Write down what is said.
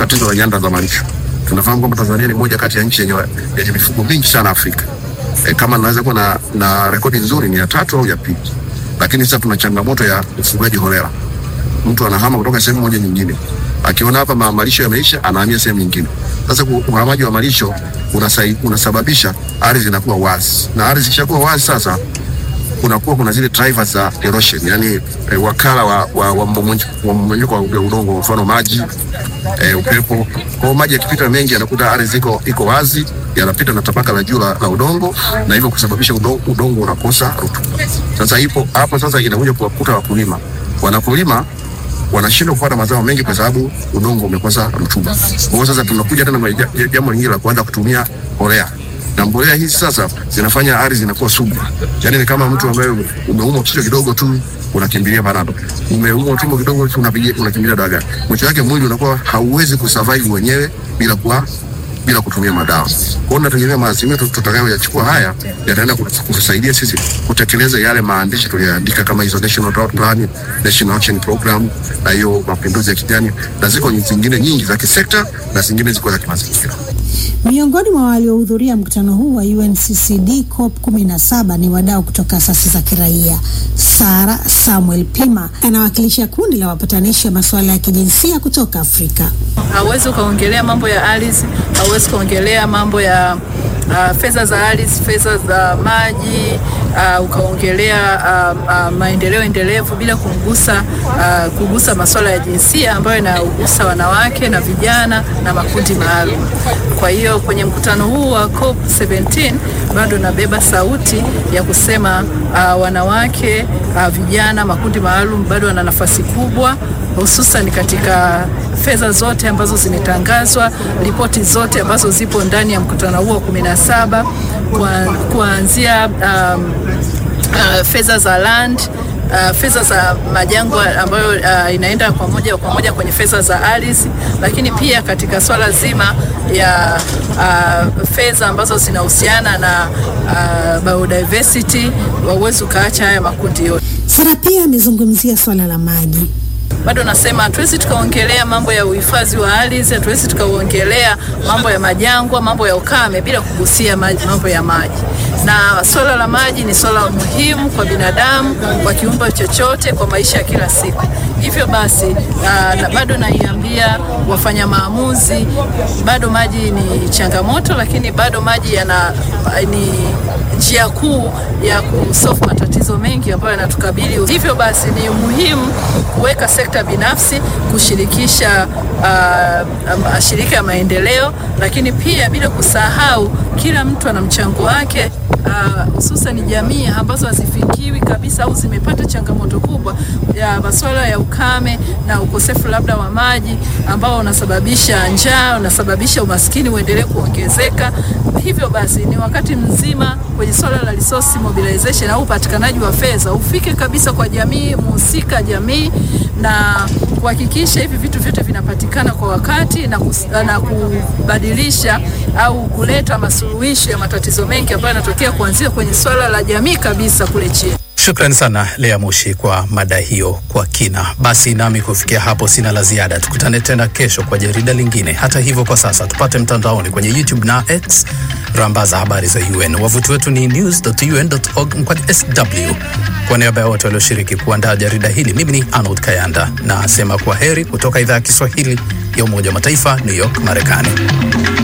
tatizo la nyanda za malisho. Tunafahamu kwamba Tanzania ni moja kati ya nchi yenye yenye mifugo mingi sana Afrika. E, kama naweza kuwa na, na rekodi nzuri ni ya tatu au ya pili, lakini sasa tuna changamoto ya ufugaji holela. Mtu anahama kutoka sehemu moja nyingine, akiona hapa ma- malisho yameisha, anahamia sehemu nyingine. Sasa ku- uhamaji wa malisho unasai, unasababisha ardhi inakuwa wazi, na ardhi ikishakuwa wazi sasa kunakuwa kuna zile drivers za erosion, yani eh, wakala wa, wa, wa mmomonyoko wa mmomonyoko wa udongo, mfano maji eh, upepo. Kwa hiyo maji yakipita mengi yanakuta ardhi iko iko wazi, yanapita na tabaka la juu la, la udongo na hivyo kusababisha udongo, udongo unakosa rutuba. Sasa ipo hapo sasa inakuja kuwakuta wakulima wanapolima wanashindwa kupata mazao mengi kwa sababu udongo umekosa rutuba. Kwa hiyo sasa tunakuja tena na ja- jambo lingine la kuanza kutumia mbolea na mbolea hizi sasa zinafanya ardhi inakuwa sugu, yaani ni kama mtu ambaye umeumwa kichwa kidogo tu unakimbilia panado, umeumwa tumbo kidogo tu unapigia unakimbilia dawa. Mwisho wake mwili unakuwa hauwezi kusurvive wenyewe bila kuwa bila kutumia madawa. Kwa hiyo nategemea maazimio tut- tutakayoyachukua haya yataenda kutu- kutusaidia sisi kutekeleza yale maandishi tuliyoandika kama hizo National Drought Plan, National Action Program na hiyo mapinduzi ya kijani, na ziko zingine nyingi za kisekta na zingine ziko za kimazingira. Miongoni mwa waliohudhuria mkutano huu wa UNCCD COP 17 ni wadau kutoka asasi za kiraia. Sara Samuel Pima anawakilisha kundi la wapatanishi wa masuala ya kijinsia kutoka Afrika. hauwezi ukaongelea mambo ya ardhi, hauwezi ukaongelea mambo ya uh, fedha za ardhi, fedha za maji uh, ukaongelea uh, uh, maendeleo endelevu bila kumgusa uh, kugusa masuala ya jinsia ambayo inagusa wanawake na vijana na makundi maalum. Kwa hiyo kwenye mkutano huu wa COP 17 bado nabeba sauti ya kusema uh, wanawake uh, vijana, makundi maalum bado wana nafasi kubwa hususan katika fedha zote ambazo zimetangazwa, ripoti zote ambazo zipo ndani ya mkutano huo wa 17 kwa- kuanzia um, uh, fedha za land Uh, fedha za majangwa ambayo uh, inaenda kwa moja kwa moja kwenye fedha za ardhi, lakini pia katika swala zima ya uh, fedha ambazo zinahusiana na uh, biodiversity, wauwezi ukaacha haya makundi yote. Sara pia amezungumzia swala la maji. bado nasema hatuwezi tukaongelea mambo ya uhifadhi wa ardhi, hatuwezi tukaongelea mambo ya majangwa, mambo ya ukame bila kugusia maji, mambo ya maji. Na swala la maji ni swala muhimu kwa binadamu, kwa kiumbe chochote, kwa maisha ya kila siku. Hivyo basi uh, na bado naiambia wafanya maamuzi, bado maji ni changamoto, lakini bado maji yana ni njia kuu ya kusolve matatizo mengi ambayo yanatukabili. Hivyo basi ni muhimu kuweka sekta binafsi kushirikisha uh, mashirika ya maendeleo, lakini pia bila kusahau kila mtu ana mchango wake hususan uh, jamii ambazo hazifikiwi kabisa au zimepata changamoto kubwa ya masuala ya ukame na ukosefu labda wa maji ambao unasababisha njaa, unasababisha umaskini uendelee kuongezeka. Hivyo basi ni wakati mzima kwenye swala la resource mobilization au upatikanaji wa fedha ufike kabisa kwa jamii muhusika, jamii na kuhakikisha hivi vitu vyote vinapatikana kwa wakati na, kus, na kubadilisha au kuleta masuluhisho ya matatizo mengi ambayo yanatokea kuanzia kwenye swala la jamii kabisa kule chini. Shukrani sana Lea Mushi kwa mada hiyo kwa kina. Basi nami kufikia hapo sina la ziada, tukutane tena kesho kwa jarida lingine. Hata hivyo, kwa sasa tupate mtandaoni kwenye YouTube na X, rambaza habari za UN. Wavuti wetu ni news.un.org mkwani sw. Kwa niaba ya wote walioshiriki kuandaa jarida hili, mimi ni Arnold Kayanda na asema kwa heri kutoka idhaa ya Kiswahili ya Umoja wa Mataifa, New York, Marekani.